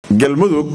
galmudug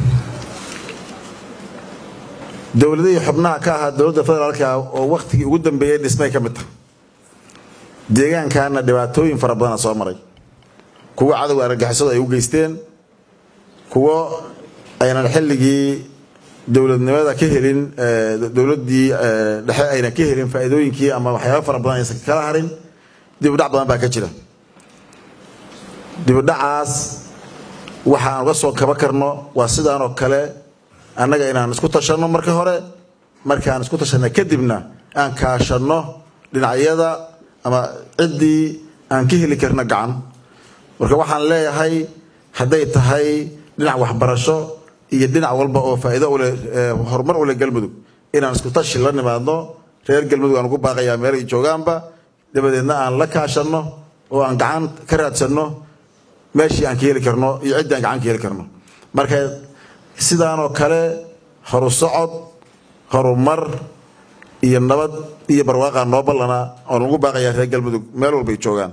dowladihii xubnaha ka ahaa dowladda federaalka oo wakhtigii ugu dambeeyey dhismay ka mid tahay deegaankaana dhibaatooyin fara badana soo maray kuwo cadowga argagixisadu ay u geysteen kuwo aynan xilligii dowladnimada ka helin dowladdii dhexe aynan ka helin faa'iidooyinkii ama waxyaaba fara badan aysan kala harin dibudhac badan baa ka jira dibudhacaas waxa aan uga soo kaba karno waa sidaanoo kale annaga inaan isku tashanno marka hore markaan isku tashanna kadibna aan kaashanno dhinacyada ama ciddii aan ka heli karno gacan marka waxaan leeyahay hadday tahay dhinac waxbarasho iyo dhinac walba oo faa'iido uleh horumar u leh galmudug inaan isku tashi la nimaadno reer galmudug aan ugu baaqayaa meel ay joogaanba dabadeedna aan la kaashanno oo aan gacan ka raadsanno meeshii aan ka heli karno iyo ciddii aan gacan ka heli karno marka sidaanoo kale horu socod horumar iyo nabad iyo barwaaqa noo ballana oon ugu baaqayaa reer galmudug meel walbay joogaan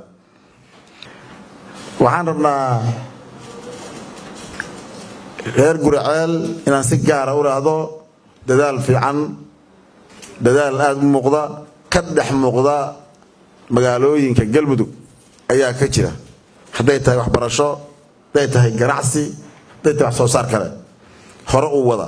waxaan rabnaa reer guriceel inaan si gaara u raahdo dadaal fiican dadaal aada u muuqda ka dhex muuqda magaalooyinka galmudug ayaa ka jira hadday tahay waxbarasho hadday tahay ganacsi hadday tahay wax soo saar kale hore uu wada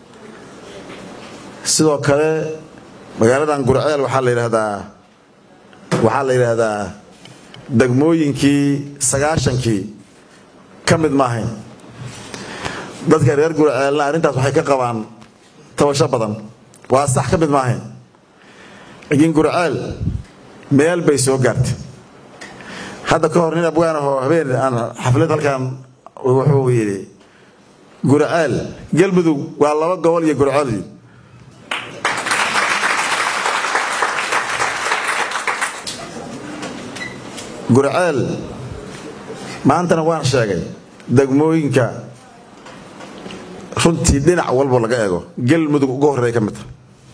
sidoo kale magaaladan gurceel waxaa la yidhaahdaa waxaa la yidhaahdaa degmooyinkii sagaashankii ka mid maahayn dadka reer gurceelna arrintaas waxay ka qabaan tabasho badan waa sax ka mid maahayn laakiin gurceel meel bay soo gaartay hadda ka hor nin abgaan ahoo habeen aan xaflad halkan wuxuu yidhi gurceel galmudug waa laba gobol iyo gurceel gurceel maantana waan sheegay degmooyinka runtii dhinac walbo laga eego galmudug uga horreeya ka mid tahay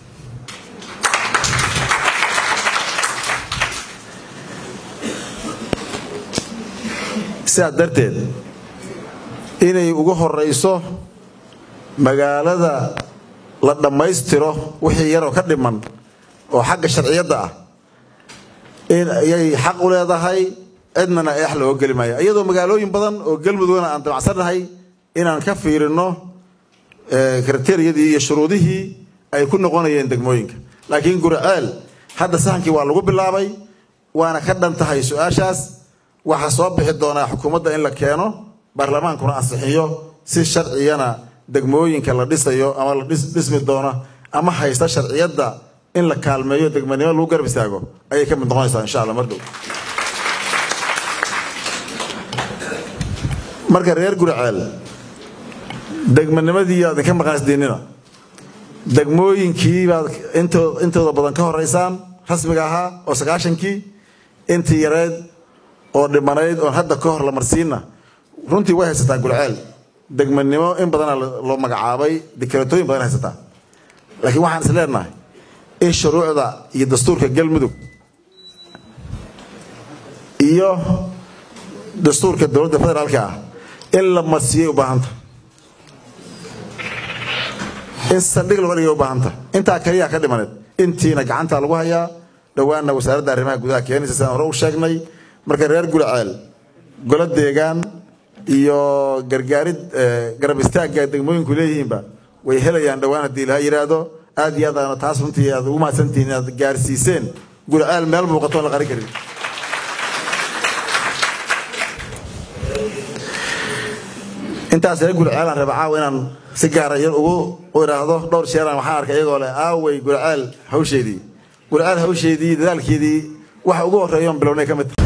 sidaas darteed inay ugu horeyso magaalada la dhammaystiro wixii yaroo ka dhiman oo xagga sharciyadda ah in ayay xaq u leedahay cidnana eex looga geli maayo iyadoo magaalooyin badan oo galmudugna aan damacsannahay inaan ka fiirino kriteriyadii iyo shuruudihii ay ku noqonayeen degmooyinka laakiin gurceel hadda sahankii waa lagu bilaabay waana ka dhan tahay su-aashaas waxaa soo bixi doonaa xukuumadda in la keeno baarlamaankuna ansixiyo si sharciyana degmooyinka la dhisayo ama la dhismi doono ama haysta sharciyadda in la kaalmeeyo degmanimo lagu garab istaago ayay ka mid noqonaysaa insha alla mar dhow marka reer gurceel degmanimadii aad ka maqaasdiinina degmooyinkii baad intooda badan ka horeysaan rasmiga ahaa oo sagaashankii intii yareed oo dhimanayd oon hadda ka hor la marsiinna runtii way haysataa gurceel degmanimo in badana loo magacaabay dikratooyin badan haysataa laakiin waxaan is leenahay in shuruucda iyo dastuurka galmudug iyo dastuurka dowladda federaalka ah in la marsiyay u baahanta in saldhig looga dhigay u baahanta intaa kaliya ka dhimaneed intiina gacanta lagu hayaa dhowaanna wasaaradda arrimaha gudaha keenaysa sidaan hore u sheegnay marka reer gurceel golo deegaan iyo gargaarid garab istaagga degmooyinku leeyihiinba way helayaan dhowaan haddii ilaha yidhaahdo aad iyo aad aana taas runtii aad ugu mahadsantihiin inaad gaarsiiseen gurceel meel muuqatoon la qarin karin intaas reer gurceelaan raba caawa inaan si gaara yar ugu idhaahdo dhowr sheeraan waxaan arkay iyagoo leh aawey gurceel hawsheedii gurceel hawsheedii dadaalkeedii waxa ugu horreeyoon bilownay ka mid tahay